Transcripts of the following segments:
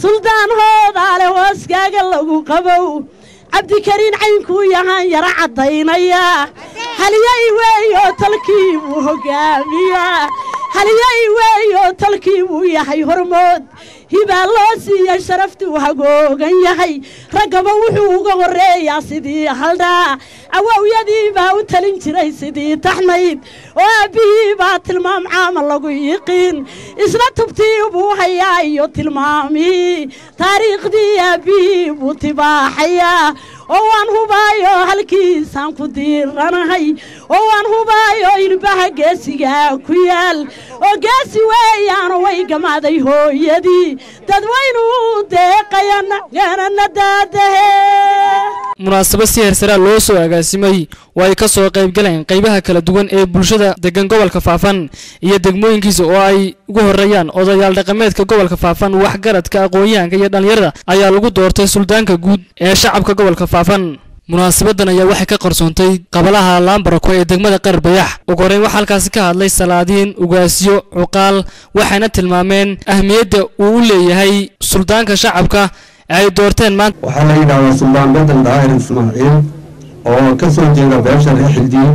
suldaan hoodaale hooskaaga lagu qabow cabdikariin caynkuu yahaan yara caddaynaya haliyay weeyo talkii buu hoggaamiyaa haliyay weeyo talkii buu yahay hormood hibaa loo siiya sharaftuu hagoogan yahay raggaba wuxuu uga horreeyaa sidii haldhaa awowyadii baa u talin jiray sidii taxnayd oo aabbihii baa tilmaam caama lagu yiqiin isna tubtii buu hayaa iyo tilmaamihii taariikhdii aabbihii buu tibaaxayaa oo waan hubaayo halkiisaan ku diiranahay oo waan hubaayo ilbaha geesigaa ku yaal oo geesi weeyaano way gamaaday hooyadii dadwaynuu deeqayana ganana daadahe munaasabad si heersaraa loo soo agaasimay oo ay ka soo qaybgaleen qaybaha kala duwan ee bulshada degan gobolka faafan iyo degmooyinkiisa oo ay ugu horreeyaan odayaal dhaqameedka gobolka faafan waxgaradka aqoon-yahanka iyo dhallinyarada ayaa lagu doortay suldaanka guud ee shacabka gobolka faafan munaasabadan ayaa waxay ka qarsoontay qabalaha laambarako ee degmada qarar bayax ugu horreyn waxaa halkaasi ka hadlay salaadiin ugaasyo cuqaal waxayna tilmaameen ahmiyadda uu u leeyahay suldaanka shacabka ay doorteen maanta waxaa la yidhahdaa suldaan bedel daahir ismaaciil oo ka soo jeeda beesha reer xildiin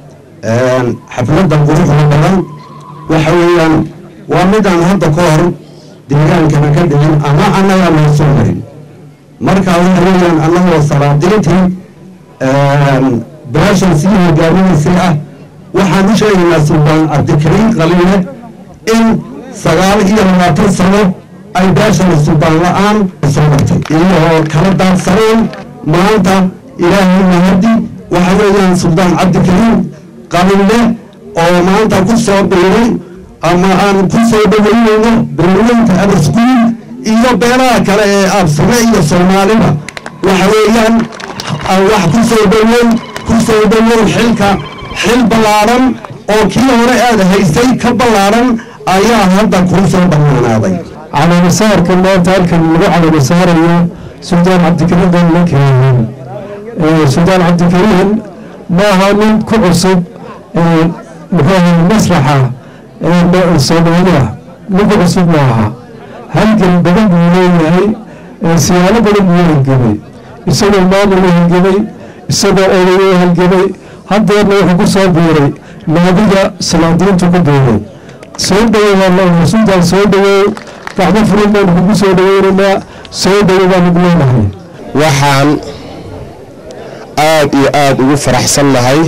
xafladda quruxda badan waxa weeyaan waa midaan hadda ka hor deegaankana ka dhicin ama annagaa loo soo marin marka waxa weeyaan annagoo salaadiintii beeshan sii hogaaminaysay ah waxaan u sheegaynaa suldaan cabdikariin qaliile in sagaal iyo labaatan sano ay beeshani suldaan la-aan soo martay iyagoo kala daadsanayn maanta ilaahay mahadi waxa weeyaan suldaan cabdikariin qalinle oo maanta ku soo biiray ama aan ku soo dhaweynayno beelaweynta abasguul iyo beelaha kale ee absame iyo soomaaliba waxa weeyaan wax ku soo dhaweyn ku soo dhaweyn xilka xil ballaaran oo kii hore aad haysay ka ballaaran ayaa hadda kuu soo dhammaanaaday calamasaarka maanta halkan lagu calamasaarayo suldaan cabdikariin danla keenin suldaan cabdikariin maaha nin ku cusub muxuu masraxa soomaaliya nin ku cusub maaha halgan badan buu leeyahay siyaalo badan buu halgamay isagoo maamul u halgamay isagoo oday u halgamay haddeerna wuxuu ku soo biiray naadiga salaadiintu ku biiray soo dhawow suldaan soo dhawow gacmo furin baan kugu soo dhaweynaynaa soo dhawow baan ugu leenahay waxaan aad iyo aad ugu faraxsan nahay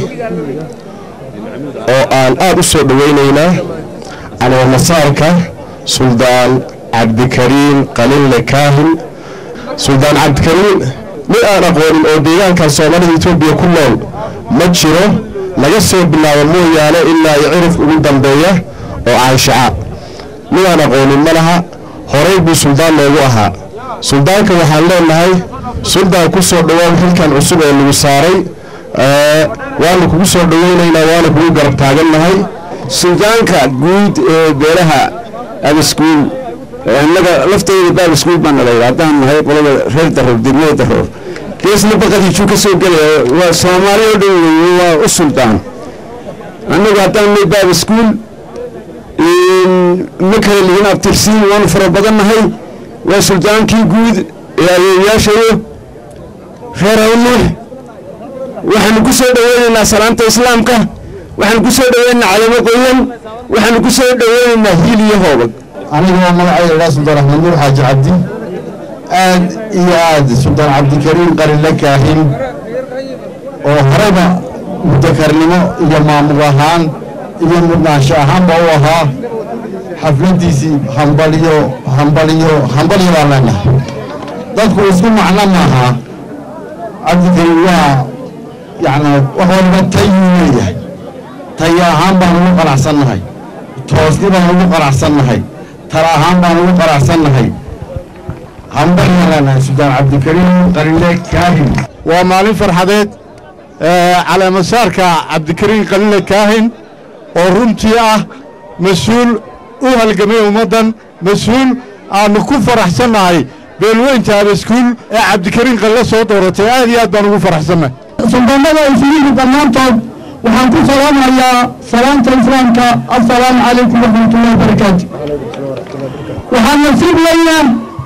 oo aan aad u soo dhowaynaynaa calamasaarka suldaan cabdikariin qalinle kaahin suldaan cabdikariin mid aan aqoonin oo deegaankan soomaalida etoobiya ku nool ma jiro laga soo bilaabo mooyaane ilaa iyo cirif ugu dambeeya oo caanshaca midaan aqoonin ma laha horay buu suldaan noogu ahaa suldaanka waxaan leenahay suldaan ku soo dhowaan xilkan cusub ee lagu saaray waanu kugu soo dhowaynaynaa waana kugu garab taagannahay suldaanka guud ee beelaha abaskuul innaga lafteeda baabaskuul baan nalay haddaan nahay qolada reer daroor degmada daroor geesna baqadiijuu ka soo gelaya waa soomaali oo dhan weeye waa u suldaan annagu haddaan nahay baabaskuul ma kala lihin abtirsiin waanu fara badannahay waa suldaankii guud ee adeeyaashayo reer awnuux waxaanu ku soo dhoweynaynaa salaanta islaamka waxaanu ku soo dhoweynaynaa calamo qoyan waxaanu ku soo dhoweynaynaa hiil iyo hoobag anigoo magacayda idhaa suldaan axmed nuur xaaji cabdi aad iyo aad suldaan cabdikariin qalinle kaahin oo horeyba mudakarnimo iyo maamul ahaan iyo mudnaansho ahaanba u ahaa xafladdiisii hambaliyo hambaliyo hambaliyo baan leenahay dadku isku macno maaha cabdikariin waa yacni wax walba tayuu leeyahay taya ahaan baan ugu qanacsannahay toosni baan ugu qanacsannahay tala ahaan baan ugu qanacsannahay hambaliyo leenahay suldaan cabdikariin qalinle kaahin waa maalin farxadeed caleemasaarka cabdikariin qalinle kaahin oo runtii ah mas-uul u halgamay ummaddan mas-uul aannu ku faraxsannahay beelweynta abaskuul ee cabdikariin qalle soo dooratay aad iyo aad baan ugu faraxsannahay suldaanada islihi dhammaantood waxaan ku salaamayaa salaanta islaamka assalaamu calaykum waraxmatullahi wabarakaatu waxaa nasiib weeyaan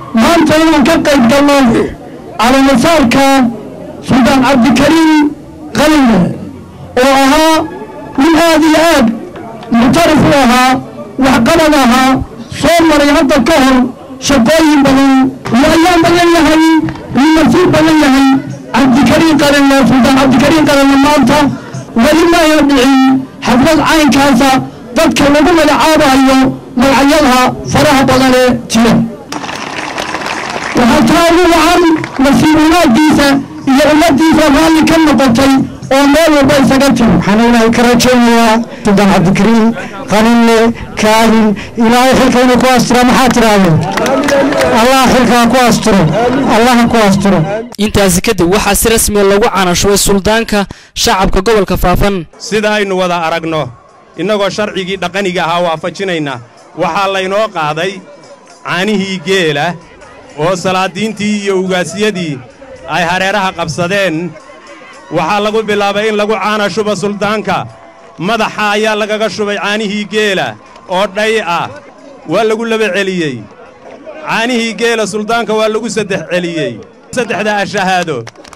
maanta inaan ka qayb galno calaamasaarka suldaan cabdikariim qalinle oo ahaa nin aad iyo aad muctarif u ahaa waxqabad ahaa soo maray hadda ka hor shaqooyin badan iyo ayaa badan yahay nin nasiib badan yahay cabdikariin qalinle suldaan cabdikariin qalinle maanta weli maaya dhicin xaflad caynkaasa dadka lagu magacaabayo magacyada faraha badan ee jira waxaa taa ugu wacan nasiib wanaaggiisa iyo ummaddiisa raalli ka noqotay oo meel walba isaga tiri waxaan ilaahay ka rajaynayaa suldaan cabdikariim qalinle kaahin ilaahay xilka inuu ku astiro maxaa tidhaahdeen allah xilkaa ku astiro allaha ku astiro intaasi kadib waxaa si rasmiya lagu canashubay suldaanka shacabka gobolka faafan sida aynu wada aragno innagoo sharcigii dhaqaniga ahaa waafajinayna waxaa laynoo qaaday caanihii geela oo salaadiintii iyo ugaasyadii ay hareeraha qabsadeen waxaa lagu bilaabay in lagu caana shuba suldaanka madaxa ayaa lagaga shubay caanihii geela oo dhay ah waa lagu laba celiyey caanihii geela suldaanka waa lagu saddex celiyey saddexda ashahaado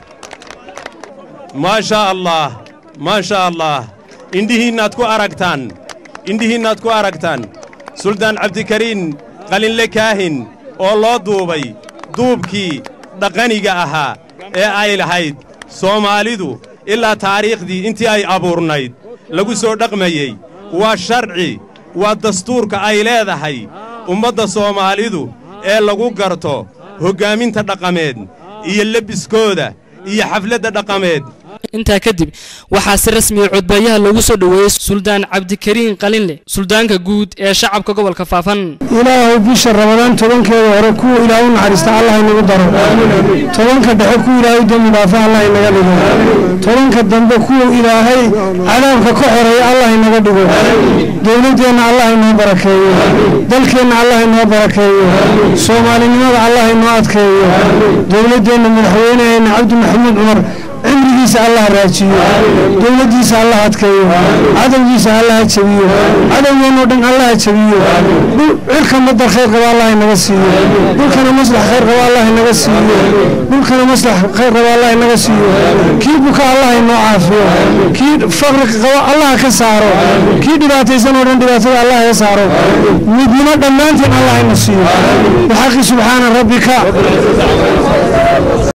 maa shaa allaah maa shaa allaah indhihiinnaad ku aragtaan indhihiinnaad ku aragtaan suldaan cabdikariin qalinle kaahin oo loo duubay duubkii dhaqaniga ahaa ee ay lahayd soomaalidu ilaa taariikhdii intii ay abuurnayd lagu soo dhaqmayey waa sharci waa dastuurka ay leedahay ummadda soomaalidu ee lagu garto hoggaaminta dhaqameed iyo lebiskooda iyo xafladda dhaqameed intaa kadib waxaa si rasmiya codbaayaha loogu soo dhoweeyey suldaan cabdikariin qalinle suldaanka guud ee shacabka gobolka faafan ilaahu bisha ramadaan tobankeeda hore kuwa ilaahay u naxariista allah inagu daro tobanka dhexe kuwa ilaahay dembi dhaafa allah inaga dhigo tobanka dambe kuwa ilaahay cadaabka ka xoreeya allah inaga dhigo dowladdeenna allah inoo barakeeyo dalkeenna allah inoo barakeeyo soomaalinimada allah inoo adkeeyo dowladdeenna madaxweyneheenna cabdi maxamuud cumar cimrigiisa allah raajiyo dowladdiisa allah adkeeyo cadowgiisa allah ha jabiyo cadowgeennoo dhan allah ha jabiyo cirka madar khayr qaba allah inaga siiyo dhulkana maslax khayr qaba allah inaga siiyo dhulkana maslax khayr qaba allah inaga siiyo kii buka allah inoo caafiyo kii faqri qaba allah ka saaro kii dhibaataysan oo dhan dhibaatada allah ka saaro midnimo dhammaanteen allah ina siiyo bixaqi subxaana rabbika